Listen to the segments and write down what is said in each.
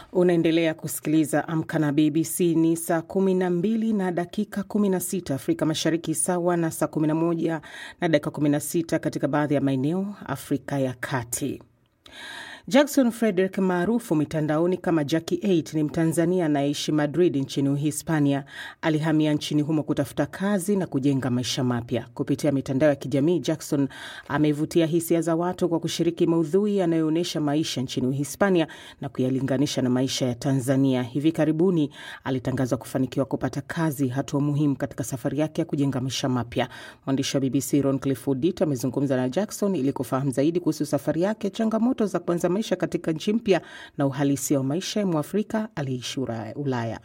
Unaendelea kusikiliza Amka na BBC. Ni saa 12 na dakika 16 Afrika Mashariki, sawa na saa 11 na dakika 16 katika baadhi ya maeneo Afrika ya Kati. Jackson Frederick maarufu mitandaoni kama Jackie 8 ni Mtanzania anayeishi Madrid nchini Uhispania. Alihamia nchini humo kutafuta kazi na kujenga maisha mapya. Kupitia mitandao ya kijamii, Jackson amevutia hisia za watu kwa kushiriki maudhui yanayoonyesha maisha nchini Uhispania na kuyalinganisha na maisha ya Tanzania. Hivi karibuni alitangazwa kufanikiwa kupata kazi, hatua muhimu katika safari yake ya kujenga maisha mapya. Mwandishi wa BBC Roncliffe Odit amezungumza na Jackson ili kufahamu zaidi kuhusu safari yake, changamoto za kuanza maisha katika nchi mpya na uhalisia wa maisha ya Mwafrika aliyeishi Ulaya.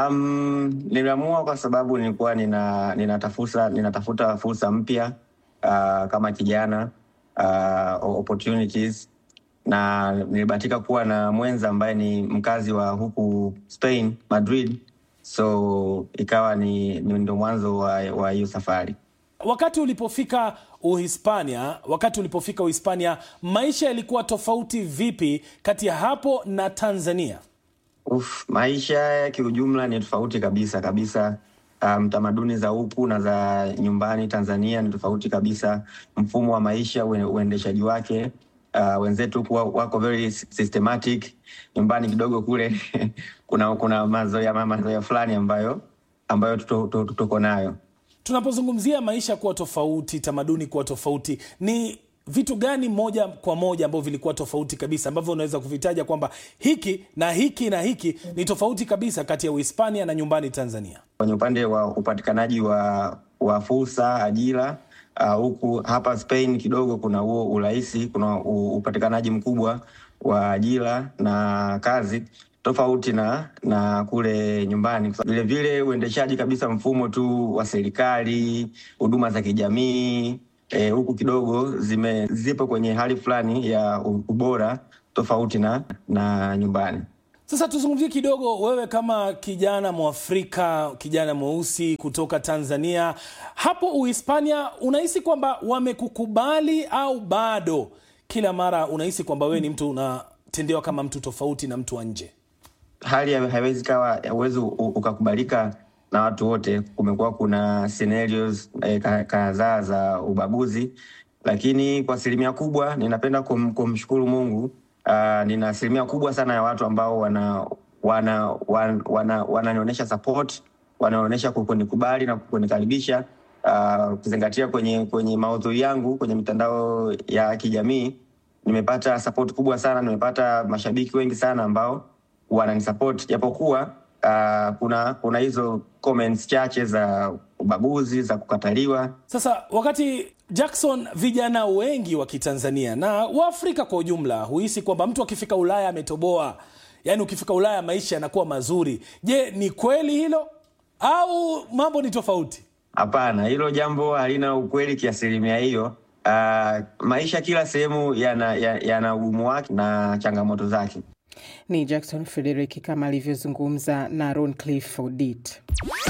Um, niliamua kwa sababu nilikuwa nina, ninatafuta ninatafuta fursa mpya uh, kama kijana uh, opportunities na nilibahatika kuwa na mwenza ambaye ni mkazi wa huku Spain, Madrid, so ikawa ni, ni ndo mwanzo wa hiyo safari. Wakati ulipofika Uhispania, wakati ulipofika Uhispania, maisha yalikuwa tofauti vipi kati ya hapo na Tanzania? Uf, maisha ya kiujumla ni tofauti kabisa kabisa. Um, tamaduni za huku na za nyumbani Tanzania ni tofauti kabisa. Mfumo wa maisha, uendeshaji wake uh, wenzetu kuwa wako very systematic. Nyumbani kidogo kule kuna kuna mazoea mazoea fulani ambayo ambayo tuko nayo Tunapozungumzia maisha kuwa tofauti, tamaduni kuwa tofauti, ni vitu gani moja kwa moja ambavyo vilikuwa tofauti kabisa ambavyo unaweza kuvitaja kwamba hiki na hiki na hiki ni tofauti kabisa kati ya Uhispania na nyumbani Tanzania? Kwenye upande wa upatikanaji wa, wa fursa, ajira huku uh, hapa Spain kidogo kuna huo urahisi, kuna upatikanaji mkubwa wa ajira na kazi tofauti na na kule nyumbani. Vilevile uendeshaji kabisa mfumo tu wa serikali, huduma za kijamii huku e, kidogo zime zipo kwenye hali fulani ya ubora tofauti na na nyumbani. Sasa tuzungumzie kidogo, wewe kama kijana Mwafrika, kijana mweusi kutoka Tanzania, hapo Uhispania, unahisi kwamba wamekukubali au bado kila mara unahisi kwamba wewe ni mtu unatendewa kama mtu tofauti na mtu wa nje? Hali haiwezi kawa uwezi ukakubalika na watu wote. Kumekuwa kuna scenarios eh, kadhaa za ubaguzi, lakini kwa asilimia kubwa ninapenda kum, kumshukuru Mungu. Uh, nina asilimia kubwa sana ya watu ambao wana wana wana wananionyesha support, wanaonyesha kunikubali na kunikaribisha, ukizingatia uh, kwenye kwenye maudhui yangu kwenye mitandao ya kijamii nimepata support kubwa sana, nimepata mashabiki wengi sana ambao wananisupport japokuwa uh, kuna kuna hizo comments chache za ubaguzi za kukataliwa. Sasa wakati Jackson, vijana wengi wa Kitanzania na Waafrika kwa ujumla huhisi kwamba mtu akifika Ulaya ametoboa, yaani ukifika Ulaya maisha yanakuwa mazuri. Je, ni kweli hilo au mambo ni tofauti? Hapana, hilo jambo halina ukweli kiasilimia hiyo. Uh, maisha kila sehemu yana, yana ugumu wake na changamoto zake. Ni Jackson Frederick kama alivyozungumza na Roncliffe Odit.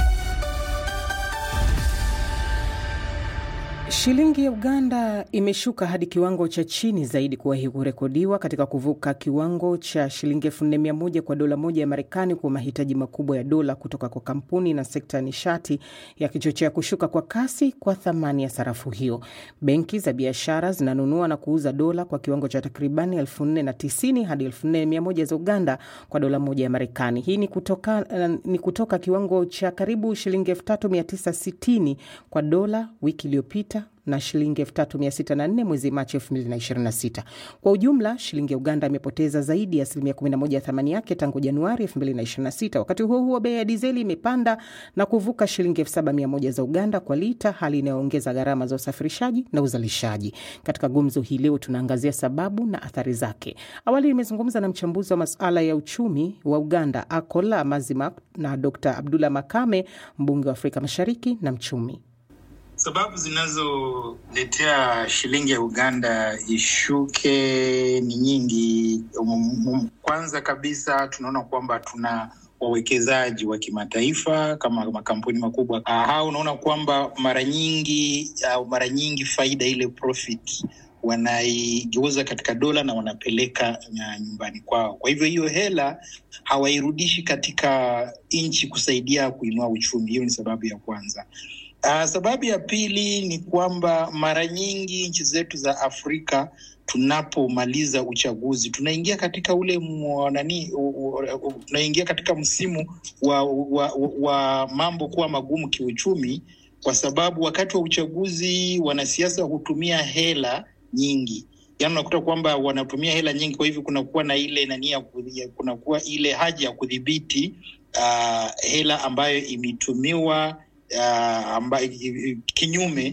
Shilingi ya Uganda imeshuka hadi kiwango cha chini zaidi kuwahi kurekodiwa katika kuvuka kiwango cha shilingi elfu nne mia moja kwa dola moja ya Marekani kwa mahitaji makubwa ya dola kutoka kwa kampuni na sekta ya nishati yakichochea kushuka kwa kasi kwa thamani ya sarafu hiyo. Benki za biashara zinanunua na kuuza dola kwa kiwango cha takribani elfu nne na tisini hadi elfu nne mia moja za Uganda kwa dola moja ya Marekani. Hii ni kutoka, uh, ni kutoka kiwango cha karibu shilingi elfu tatu mia tisa sitini kwa dola wiki iliyopita na shilingi 3604 mwezi Machi 2026. Kwa ujumla, shilingi ya Uganda imepoteza zaidi ya asilimia 11 ya thamani yake tangu Januari 2026. Wakati huo huo, bei ya dizeli imepanda na kuvuka shilingi 7100 za Uganda kwa lita, hali inayoongeza gharama za usafirishaji na uzalishaji. Katika gumzo hii leo tunaangazia sababu na athari zake. Awali nimezungumza na mchambuzi wa masuala ya uchumi wa Uganda Akola Mazima na Dr. Abdullah Makame, mbunge wa Afrika Mashariki na mchumi. Sababu zinazoletea shilingi ya Uganda ishuke ni nyingi. Kwanza kabisa tunaona kwamba tuna wawekezaji wa kimataifa kama makampuni makubwa hao, unaona kwamba mara nyingi au mara nyingi faida ile profit wanaigeuza katika dola na wanapeleka nyumbani kwao. Kwa hivyo hiyo hela hawairudishi katika nchi kusaidia kuinua uchumi. Hiyo ni sababu ya kwanza. Uh, sababu ya pili ni kwamba mara nyingi nchi zetu za Afrika tunapomaliza uchaguzi tunaingia katika ule nani, tunaingia katika msimu wa, wa, wa, wa mambo kuwa magumu kiuchumi, kwa sababu wakati wa uchaguzi wanasiasa hutumia hela nyingi, yaani unakuta kwamba wanatumia hela nyingi. Kwa hivyo kunakuwa na ile nani, kunakuwa ile haja ya kudhibiti uh, hela ambayo imetumiwa uh, amba, kinyume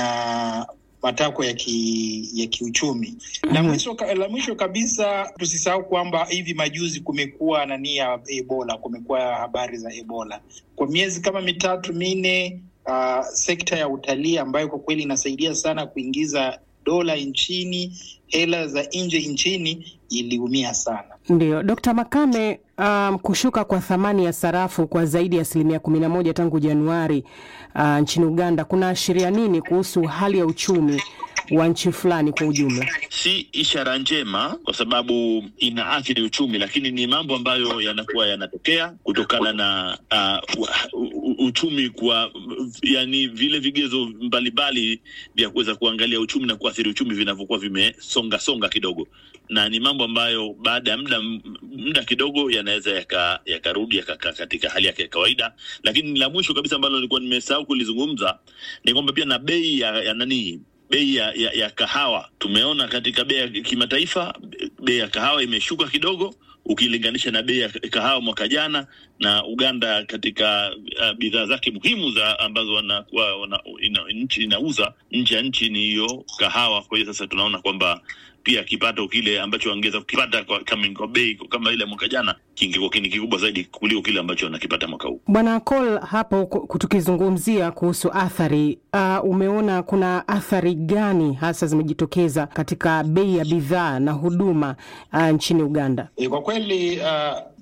na matakwa ya, ki, ya kiuchumi. La mwisho, la mwisho kabisa tusisahau kwamba hivi majuzi kumekuwa nani ya Ebola, kumekuwa habari za Ebola kwa miezi kama mitatu minne. Uh, sekta ya utalii ambayo kwa kweli inasaidia sana kuingiza dola nchini, hela za nje nchini iliumia sana. Ndio Dkt. Makame, um, kushuka kwa thamani ya sarafu kwa zaidi ya asilimia kumi na moja tangu Januari uh, nchini Uganda kunaashiria nini kuhusu hali ya uchumi wa nchi fulani kwa ujumla? Si ishara njema kwa sababu inaathiri uchumi, lakini ni mambo ambayo yanakuwa yanatokea kutokana na uh, uchumi kwa yani vile vigezo mbalimbali vya kuweza kuangalia uchumi na kuathiri uchumi vinavyokuwa vimesonga songa kidogo, na ni mambo ambayo baada ya muda muda kidogo yanaweza yakarudi yaka yaka katika hali yake ya kawaida. Lakini la mwisho kabisa ambalo nilikuwa nimesahau kulizungumza ni kwamba pia na bei ya, ya nani bei ya, ya, ya kahawa tumeona katika bei ya kimataifa, bei ya kahawa imeshuka kidogo ukilinganisha na bei ya kahawa mwaka jana, na Uganda katika uh, bidhaa zake muhimu za ambazo wanakuwa wana, ina, nchi inauza nje ya nchi ni hiyo kahawa. Kwa hiyo sasa tunaona kwamba pia kipato kile ambacho wangeweza kukipata kwa, kwa bei kama ile mwaka jana kingekuwa ni kikubwa zaidi kuliko kile ambacho wanakipata mwaka huu. Bwana Col, hapo tukizungumzia kuhusu athari uh, umeona kuna athari gani hasa zimejitokeza katika bei ya bidhaa na huduma uh, nchini Uganda? E, kwa kweli uh,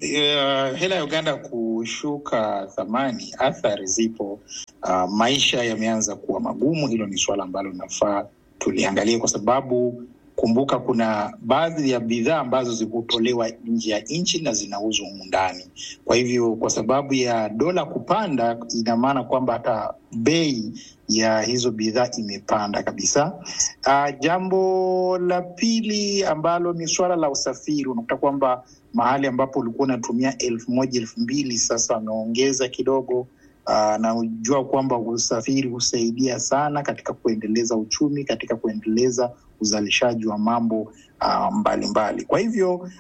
uh, hela ya Uganda kushuka thamani, athari zipo. Uh, maisha yameanza kuwa magumu. Hilo ni suala ambalo linafaa tuliangalie kwa sababu Kumbuka, kuna baadhi ya bidhaa ambazo zikutolewa nje ya nchi na zinauzwa humu ndani. Kwa hivyo, kwa sababu ya dola kupanda, ina maana kwamba hata bei ya hizo bidhaa imepanda kabisa. Uh, jambo la pili ambalo ni suala la usafiri, unakuta kwamba mahali ambapo ulikuwa unatumia elfu moja elfu mbili sasa wameongeza kidogo. Uh, na ujua kwamba usafiri husaidia sana katika kuendeleza uchumi, katika kuendeleza uzalishaji wa mambo uh, mbalimbali mbali. Kwa hivyo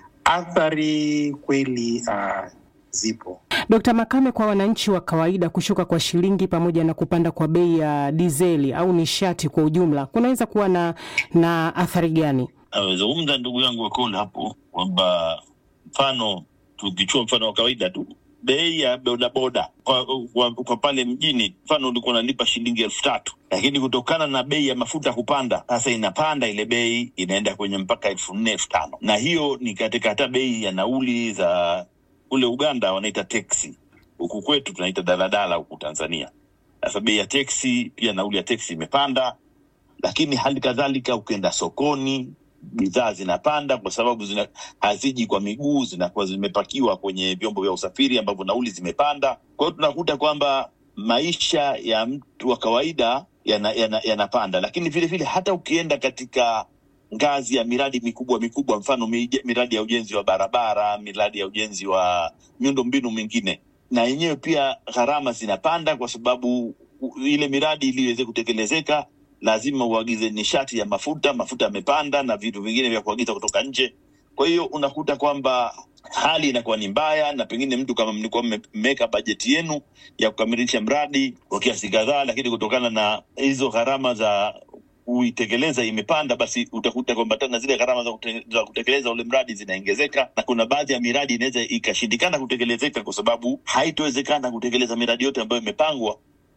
athari kweli uh, zipo. Dkt. Makame, kwa wananchi wa kawaida kushuka kwa shilingi pamoja na kupanda kwa bei ya dizeli au nishati kwa ujumla kunaweza kuwa na, na athari gani? Amezungumza ndugu yangu Wakola hapo kwamba mfano tukichua mfano wa kawaida tu bei ya bodaboda kwa, kwa, kwa pale mjini, mfano ulikuwa unalipa shilingi elfu tatu lakini kutokana na bei ya mafuta kupanda, sasa inapanda ile bei inaenda kwenye mpaka elfu nne elfu tano na hiyo ni katika hata bei ya nauli za kule Uganda wanaita teksi, huku kwetu tunaita daladala huku Tanzania. Sasa bei ya teksi pia nauli ya teksi imepanda, lakini hali kadhalika ukienda sokoni bidhaa zinapanda kwa sababu zina, haziji kwa miguu, zinakuwa zimepakiwa kwenye vyombo vya usafiri ambavyo nauli zimepanda. Kwa hiyo tunakuta kwamba maisha ya mtu wa kawaida yanapanda yana, yana, lakini vile vile hata ukienda katika ngazi ya miradi mikubwa mikubwa, mfano miradi ya ujenzi wa barabara, miradi ya ujenzi wa miundo mbinu mingine, na yenyewe pia gharama zinapanda kwa sababu ile miradi ili iweze kutekelezeka lazima uagize nishati ya mafuta, mafuta yamepanda na vitu vingine vya kuagiza kutoka nje. Kwa hiyo unakuta kwamba hali inakuwa ni mbaya, na pengine mtu kama mlikuwa mmeweka bajeti yenu ya kukamilisha mradi kwa kiasi kadhaa, lakini kutokana na hizo gharama za kuitekeleza imepanda, basi utakuta kwamba tena zile gharama za, kute, za kutekeleza ule mradi zinaongezeka, na kuna baadhi ya miradi inaweza ikashindikana kutekelezeka kwa sababu haitowezekana kutekeleza miradi yote ambayo imepangwa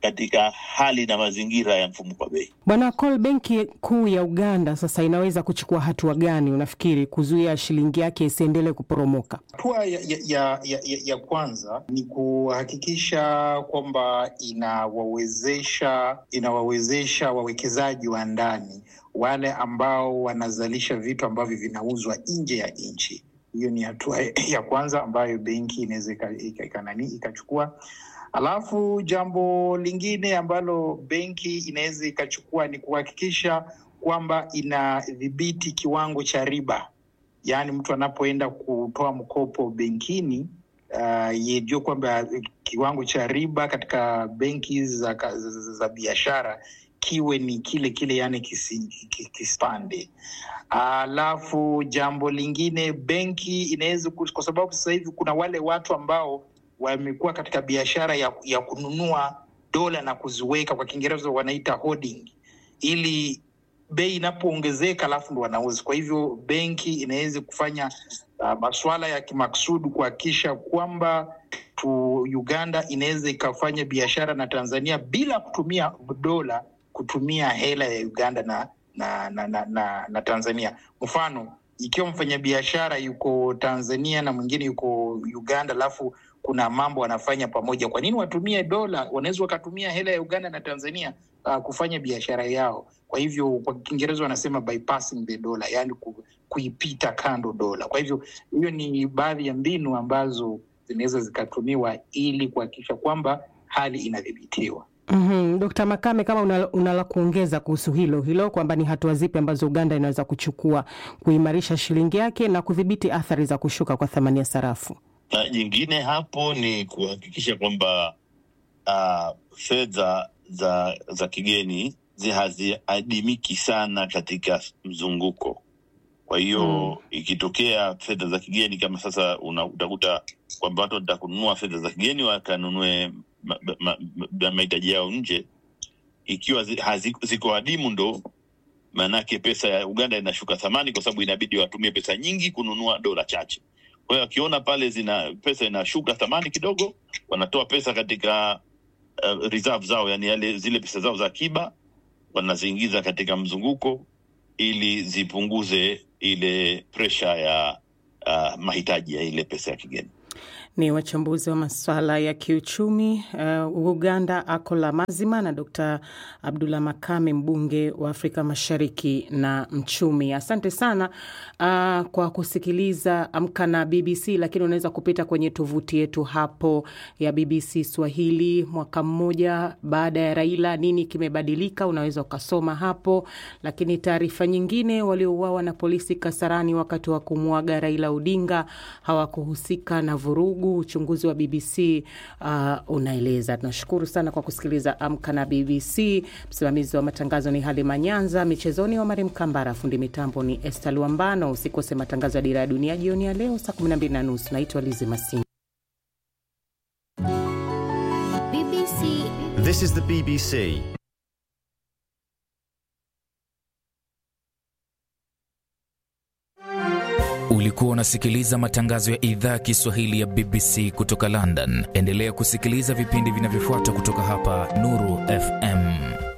katika hali na mazingira ya mfumuko wa bei. Bwana Col, benki kuu ya Uganda sasa inaweza kuchukua hatua gani unafikiri kuzuia shilingi yake isiendelee kuporomoka? Hatua ya, ya, ya, ya, ya kwanza ni kuhakikisha kwamba inawawezesha inawawezesha wawekezaji wa ndani wale ambao wanazalisha vitu ambavyo vinauzwa nje ya nchi. Hiyo ni hatua ya kwanza ambayo benki inaweza ikanani ikachukua. Alafu jambo lingine ambalo benki inaweza ikachukua ni kuhakikisha kwamba inadhibiti kiwango cha riba, yaani mtu anapoenda kutoa mkopo benkini uh, yejua kwamba kiwango cha riba katika benki za, za, za, za biashara kiwe ni kile kile, yani kisipande. Alafu uh, jambo lingine benki inaweza, kwa sababu sasa hivi kuna wale watu ambao wamekuwa katika biashara ya, ya kununua dola na kuziweka, kwa Kiingereza wanaita holding, ili bei inapoongezeka alafu ndo wanauza. Kwa hivyo benki inaweza kufanya uh, masuala ya kimaksudi kuhakikisha kwamba tu Uganda inaweza ikafanya biashara na Tanzania bila kutumia dola, kutumia hela ya Uganda na na na, na, na, na Tanzania. Mfano, ikiwa mfanyabiashara yuko Tanzania na mwingine yuko Uganda alafu kuna mambo wanafanya pamoja, kwa nini watumie dola? Wanaweza wakatumia hela ya Uganda na Tanzania uh, kufanya biashara yao. Kwa hivyo kwa Kiingereza wanasema bypassing the dollar, yani ku, kuipita kando dola. Kwa hivyo hiyo ni baadhi ya mbinu ambazo zinaweza zikatumiwa ili kuhakikisha kwamba hali inadhibitiwa. Mm-hmm. Dkt. Makame, kama una, una la kuongeza kuhusu hilo hilo kwamba ni hatua zipi ambazo Uganda inaweza kuchukua kuimarisha shilingi yake na kudhibiti athari za kushuka kwa thamani ya sarafu? Na jingine hapo ni kuhakikisha kwamba uh, fedha za za kigeni haziadimiki sana katika mzunguko. Kwa hiyo mm, ikitokea fedha za kigeni kama sasa una, utakuta kwamba watu wanataka kununua fedha za kigeni wakanunue mahitaji yao nje, ikiwa zi, hazi, ziko adimu, ndo maanake pesa ya Uganda inashuka thamani, kwa sababu inabidi watumie pesa nyingi kununua dola chache. Kwa hiyo wakiona pale zina pesa inashuka thamani kidogo, wanatoa pesa katika uh, reserve zao, yani yale zile pesa zao za akiba wanaziingiza katika mzunguko ili zipunguze ile presha ya uh, mahitaji ya ile pesa ya kigeni. Ni wachambuzi wa masuala ya kiuchumi uh, Uganda Akola Mazima na Dr. Abdullah Makame, mbunge wa Afrika Mashariki na mchumi. Asante sana uh, kwa kusikiliza Amka na BBC, lakini unaweza kupita kwenye tovuti yetu hapo ya BBC Swahili. Mwaka mmoja baada ya Raila, nini kimebadilika? Unaweza ukasoma hapo, lakini taarifa nyingine, waliouawa na polisi Kasarani wakati wa kumwaga Raila Odinga hawakuhusika na vurugu uchunguzi wa BBC uh, unaeleza. Tunashukuru sana kwa kusikiliza Amka na BBC. Msimamizi wa matangazo ni Halima Nyanza, michezoni Omari Mkambara, fundi mitambo ni Esta Luambano. Usikose matangazo ya Dira ya Dunia jioni ya leo saa 12 na nusu. Naitwa Lizi Masinga. BBC. This is the BBC. Ulikuwa unasikiliza matangazo ya idhaa ya Kiswahili ya BBC kutoka London. Endelea kusikiliza vipindi vinavyofuata kutoka hapa Nuru FM.